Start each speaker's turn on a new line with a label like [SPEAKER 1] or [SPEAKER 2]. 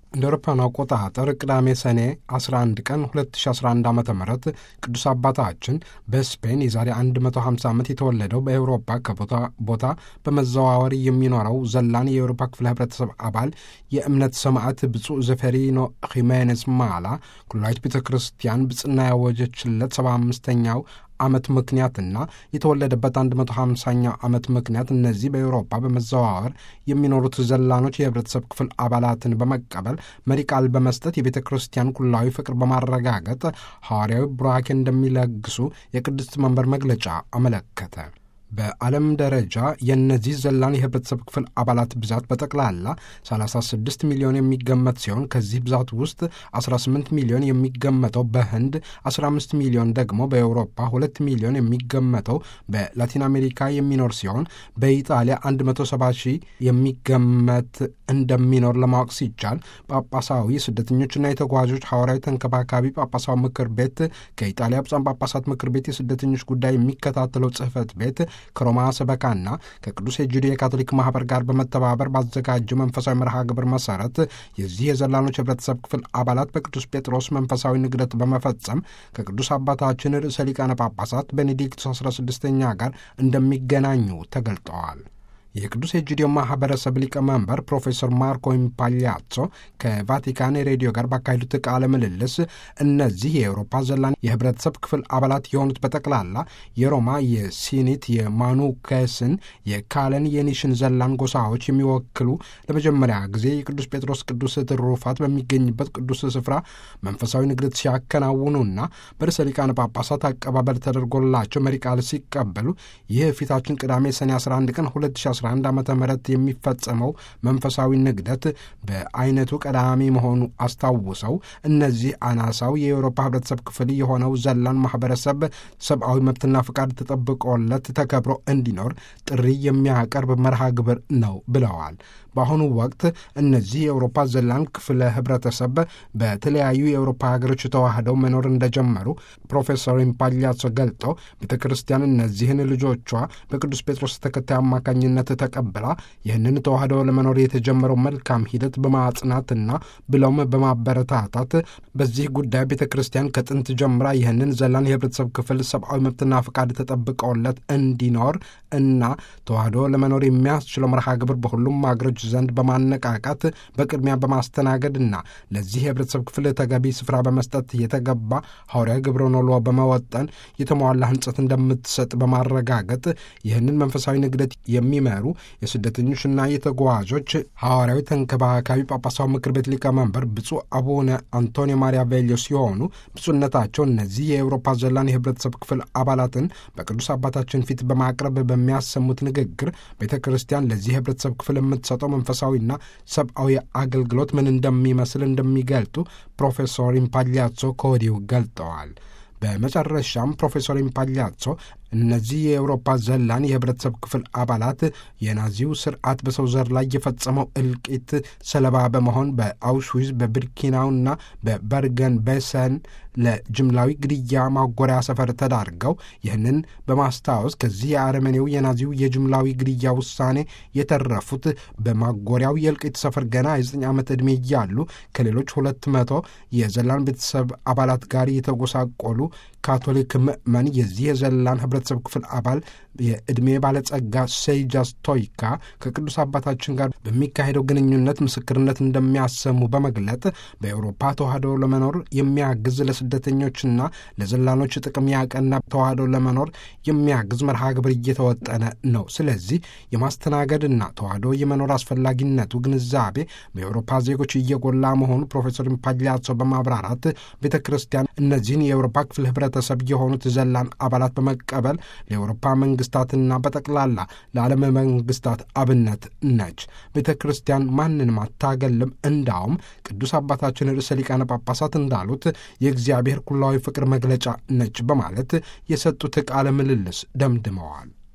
[SPEAKER 1] እንደ አውሮፓውያኑ አቆጣጠር ቅዳሜ ሰኔ 11 ቀን 2011 ዓ ም ቅዱስ አባታችን በስፔን የዛሬ 150 ዓመት የተወለደው በኤውሮፓ ከቦታ ቦታ በመዘዋወር የሚኖረው ዘላን የአውሮፓ ክፍለ ህብረተሰብ አባል የእምነት ሰማዕት ብፁዕ ዘፌሪኖ ሂሜኔስ ማላ ኩላዊት ቤተ ክርስቲያን ብጽና ያወጀችለት 75ኛው ዓመት ምክንያትና የተወለደበት 150ኛው ዓመት ምክንያት እነዚህ በአውሮፓ በመዘዋወር የሚኖሩት ዘላኖች የህብረተሰብ ክፍል አባላትን በመቀበል መሪ ቃል በመስጠት የቤተ ክርስቲያን ኩላዊ ፍቅር በማረጋገጥ ሐዋርያዊ ቡራኬ እንደሚለግሱ የቅድስት መንበር መግለጫ አመለከተ። በዓለም ደረጃ የእነዚህ ዘላን የህብረተሰብ ክፍል አባላት ብዛት በጠቅላላ 36 ሚሊዮን የሚገመት ሲሆን ከዚህ ብዛት ውስጥ 18 ሚሊዮን የሚገመተው በህንድ፣ 15 ሚሊዮን ደግሞ በአውሮፓ፣ 2 ሚሊዮን የሚገመተው በላቲን አሜሪካ የሚኖር ሲሆን በኢጣሊያ 170 ሺህ የሚገመት እንደሚኖር ለማወቅ ሲቻል ጳጳሳዊ ስደተኞችና የተጓዦች ሐዋርያዊ ተንከባካቢ ጳጳሳዊ ምክር ቤት ከኢጣሊያ ብፁዓን ጳጳሳት ምክር ቤት የስደተኞች ጉዳይ የሚከታተለው ጽህፈት ቤት ከሮማ ሰበካና ከቅዱስ የጁዲ የካቶሊክ ማህበር ጋር በመተባበር ባዘጋጀው መንፈሳዊ መርሃ ግብር መሰረት የዚህ የዘላኖች ህብረተሰብ ክፍል አባላት በቅዱስ ጴጥሮስ መንፈሳዊ ንግደት በመፈጸም ከቅዱስ አባታችን ርዕሰ ሊቃነ ጳጳሳት ቤኔዲክቱስ 16ኛ ጋር እንደሚገናኙ ተገልጠዋል። የቅዱስ ኤጂዲዮ ማህበረሰብ ሊቀመንበር ፕሮፌሰር ማርኮ ኢምፓሊያጾ ከቫቲካን ሬዲዮ ጋር ባካሄዱት ቃለ ምልልስ እነዚህ የአውሮፓ ዘላን የህብረተሰብ ክፍል አባላት የሆኑት በጠቅላላ የሮማ፣ የሲኒት፣ የማኑከስን፣ የካለን፣ የኒሽን ዘላን ጎሳዎች የሚወክሉ ለመጀመሪያ ጊዜ የቅዱስ ጴጥሮስ ቅዱስ ትሩፋት በሚገኝበት ቅዱስ ስፍራ መንፈሳዊ ንግደት ሲያከናውኑና በርዕሰ ሊቃነ ጳጳሳት አቀባበል ተደርጎላቸው መሪ ቃል ሲቀበሉ ይህ ፊታችን ቅዳሜ ሰኔ 11 ቀን 2011 11 ዓመተ ምህረት የሚፈጸመው መንፈሳዊ ንግደት በአይነቱ ቀዳሚ መሆኑ አስታውሰው እነዚህ አናሳው የአውሮፓ ህብረተሰብ ክፍል የሆነው ዘላን ማህበረሰብ ሰብአዊ መብትና ፍቃድ ተጠብቆለት ተከብሮ እንዲኖር ጥሪ የሚያቀርብ መርሃ ግብር ነው ብለዋል። በአሁኑ ወቅት እነዚህ የአውሮፓ ዘላን ክፍለ ህብረተሰብ በተለያዩ የአውሮፓ ሀገሮች ተዋህደው መኖር እንደጀመሩ ፕሮፌሰር ኢምፓሊያሶ ገልጠው ቤተ ክርስቲያን እነዚህን ልጆቿ በቅዱስ ጴጥሮስ ተከታይ አማካኝነት ተቀብላ ይህንን ተዋህደው ለመኖር የተጀመረው መልካም ሂደት በማጽናትና ብለውም በማበረታታት በዚህ ጉዳይ ቤተ ክርስቲያን ከጥንት ጀምራ ይህንን ዘላን የህብረተሰብ ክፍል ሰብአዊ መብትና ፍቃድ ተጠብቀውለት እንዲኖር እና ተዋህዶ ለመኖር የሚያስችለው መርሃ ግብር በሁሉም ሀገሮች ዘንድ በማነቃቃት በቅድሚያ በማስተናገድና ለዚህ የህብረተሰብ ክፍል ተገቢ ስፍራ በመስጠት የተገባ ሐዋርያዊ ግብረ ኖሎ በመወጠን የተሟላ ህንጸት እንደምትሰጥ በማረጋገጥ ይህንን መንፈሳዊ ንግደት የሚመሩ የስደተኞችና የተጓዦች ሐዋርያዊ ተንከባካቢ ጳጳሳዊ ምክር ቤት ሊቀመንበር ብፁዕ አቡነ አንቶኒዮ ማሪያ ቬሊዮ ሲሆኑ ብፁዕነታቸው እነዚህ የአውሮፓ ዘላን የህብረተሰብ ክፍል አባላትን በቅዱስ አባታችን ፊት በማቅረብ በሚያሰሙት ንግግር ቤተ ክርስቲያን ለዚህ የህብረተሰብ ክፍል የምትሰጠው መንፈሳዊና ሰብአዊ አገልግሎት ምን እንደሚመስል እንደሚገልጡ ፕሮፌሰር ኢምፓሊያጾ ከወዲሁ ገልጠዋል። በመጨረሻም ፕሮፌሰር ኢምፓሊያጾ እነዚህ የአውሮፓ ዘላን የህብረተሰብ ክፍል አባላት የናዚው ስርዓት በሰው ዘር ላይ የፈጸመው እልቂት ሰለባ በመሆን በአውሽዊዝ በብርኪናውና በበርገን ቤሰን ለጅምላዊ ግድያ ማጎሪያ ሰፈር ተዳርገው ይህንን በማስታወስ ከዚህ የአረመኔው የናዚው የጅምላዊ ግድያ ውሳኔ የተረፉት በማጎሪያው የእልቂት ሰፈር ገና የዘጠኝ ዓመት ዕድሜ እያሉ ከሌሎች ሁለት መቶ የዘላን ቤተሰብ አባላት ጋር የተጎሳቆሉ ካቶሊክ ምዕመን የዚህ የዘላን ህብረተሰብ ክፍል አባል የዕድሜ ባለጸጋ ሴጃ ስቶይካ ከቅዱስ አባታችን ጋር በሚካሄደው ግንኙነት ምስክርነት እንደሚያሰሙ በመግለጥ በአውሮፓ ተዋህዶ ለመኖር የሚያግዝ ለስደተኞችና ለዘላኖች ጥቅም ያቀና ተዋህዶ ለመኖር የሚያግዝ መርሃ ግብር እየተወጠነ ነው። ስለዚህ የማስተናገድና ተዋህዶ የመኖር አስፈላጊነቱ ግንዛቤ በአውሮፓ ዜጎች እየጎላ መሆኑ ፕሮፌሰር ፓሊያሶ በማብራራት ቤተ ክርስቲያን እነዚህን የአውሮፓ ክፍል ህብረተሰብ የሆኑት ዘላን አባላት በመቀበል ለአውሮፓ መንግስታትና በጠቅላላ ለዓለም መንግስታት አብነት ነች። ቤተ ክርስቲያን ማንንም አታገልም። እንዳውም ቅዱስ አባታችን ርዕሰ ሊቃነ ጳጳሳት እንዳሉት የእግዚአብሔር ኩላዊ ፍቅር መግለጫ ነች በማለት የሰጡት ቃለ ምልልስ ደምድመዋል።